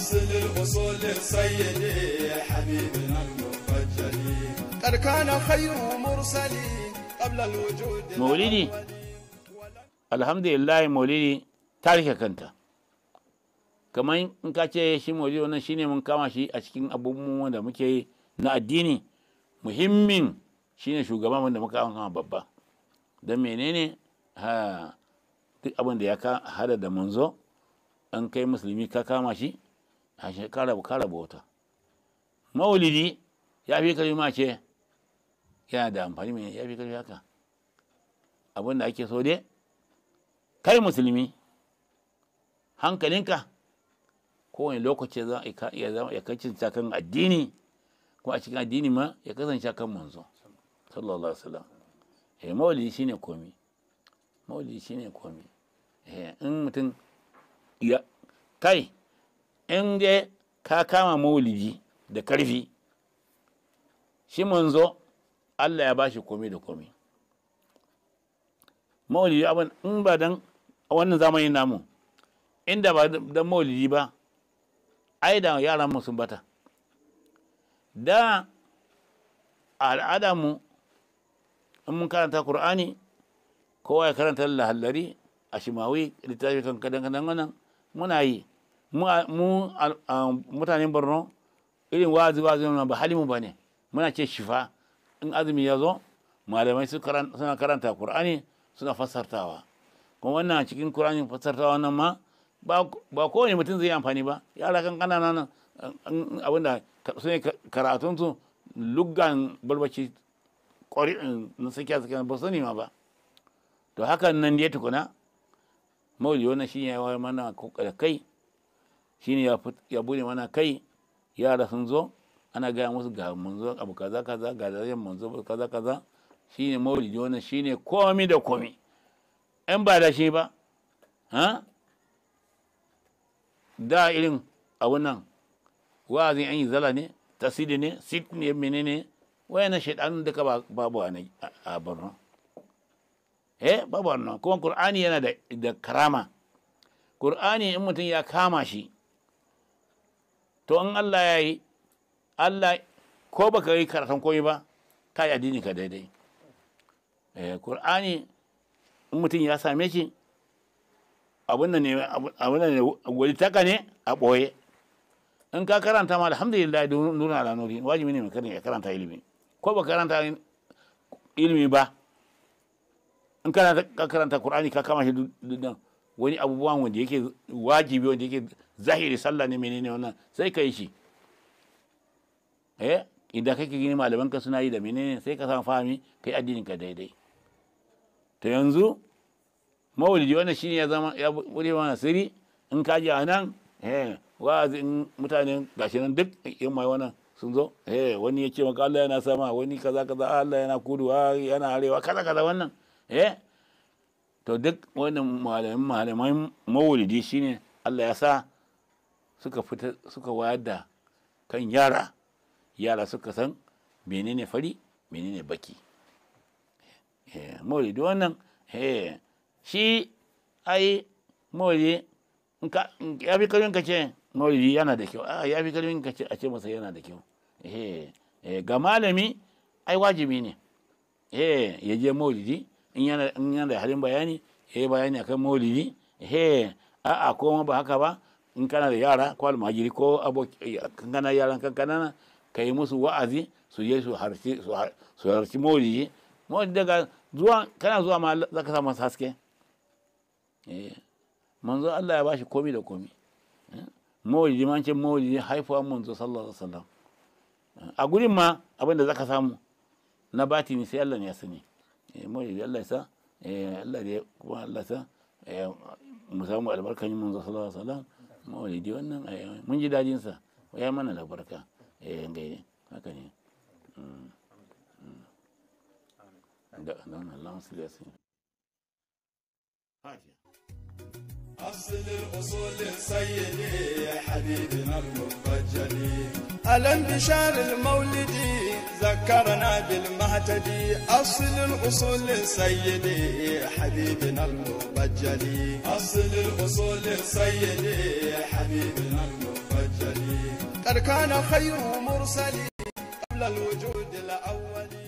أصل الأصول سيدي حبيبنا المفجل قد كان خير مرسلي قبل الوجود maulidi alhamdulillah maulidi ta rike kanta kamar in ka ce shi maulidi wannan shine mun kama shi a cikin abubuwan da muke yi na addini muhimmin shine shugaban wanda muka kama babba don menene ha duk abin da ya ka hada da manzo an kai musulmi ka kama shi a shekara kara bauta maulidi ya fi kalma ce yana da amfani mai ya fi kalma haka abin da ake so dai kai musulmi hankalinka kowane lokaci za a iya zama ya kasance kan addini ko a cikin addini ma ya kasance kan manzo sallallahu alaihi wasallam eh maulidi shine komi maulidi shine komi eh in mutum ya kai in dai ka kama maulidi da karfi shi manzo Allah ya bashi komi da komi maulidi abin in ba dan a wannan zamanin namu inda ba dan maulidi ba ai da yaran mu sun bata da al'ada mu in mun karanta qur'ani kowa ya karanta lahallari a shimawi littafi kan kadan kadan wannan muna yi mu mutanen borno irin wazi wazi ba halimu ba ne muna ce shifa in azumi ya zo malamai suna karanta qur'ani suna fassartawa kuma wannan cikin Kur'ani fassartawa nan ma ba kowane mutum zai yi amfani ba yara kan kanana nan abinda su ne karatunsu luggan balbaci na sakiya sakiya ba sani ma ba to hakan nan dai tukuna mauli wannan shi ya wayar mana da kai shi ne ya bude mana kai yara sun zo ana gaya musu ga manzo abu kaza kaza ga darajar manzo kaza kaza shine maulidi wannan shine komi da komi in ba da shi ba ha da irin abun nan wa'azin an yi zala ne tasiri ne sit ne menene wayannan shaidanun duka babu a borno eh babu wannan kuma qur'ani yana da da karama qur'ani in mutum ya kama shi to in Allah ya yi Allah ko baka yi karatun komai ba ka yi addini ka daidai Kur'ani in mutum ya same shi abin da ne wani taka ne a ɓoye in ka karanta ma alhamdulillah nuna ala nuri wajibi ne mai ya karanta ilimi ko ba karanta ilimi ba in kana ka karanta Kur'ani ka kama shi duddan wani abubuwan wanda yake wajibi wanda yake zahiri sallah ne menene wannan sai ka yi shi eh idan kake gini malaman ka suna yi da menene sai ka samu fahimi kai addinin ka daidai to yanzu maulidi wannan shine ya zama ya bude mana sirri in ka ji anan eh wa'azi in mutane gashi nan duk in mai wannan sun zo eh wani ya ce maka Allah yana sama wani kaza kaza Allah yana kudu yana arewa kaza kaza wannan eh to duk wannan malaman malaman maulidi shine Allah ya sa suka fita suka wayar da kan yara yara suka san menene fari menene baki maulidi wannan shi ai maulidi ya fi kalmin ka ce maulidi yana da kyau ya fi kalmin ka ce a ce masa yana da kyau ga malami ai wajibi ne ya je maulidi in yana da halin bayani ya yi bayani akan maulidi a'a ko ba haka ba in kana da yara ko almajiri ko kankana yaran kankana ka yi musu wa'azi su je su harci maulidi maulidi daga zuwa kana zuwa ma za ka samu haske manzo Allah ya bashi komi da komi maulidi man ce maulidi haifuwa manzo sallallahu alaihi wasallam a gurin ma abin da zaka samu na batini sai Allah ne ya sani maulidi Allah ya sa Allah da kuma Allah ya sa mu samu albarkan manzo sallallahu alaihi wasallam maulidi wannan mun ji dajin sa ya mana albarka eh gaide haka ne da nan Allah musu ya sani Fatiha أصل الأصول سيدي حبيبنا المفجل الانتشار المولدي ذكرنا بالمهتدي أصل الأصول سيدي حبيبنا المفجل أصل الأصول سيدي حبيبنا المفجل قد كان خير مرسل قبل الوجود الأول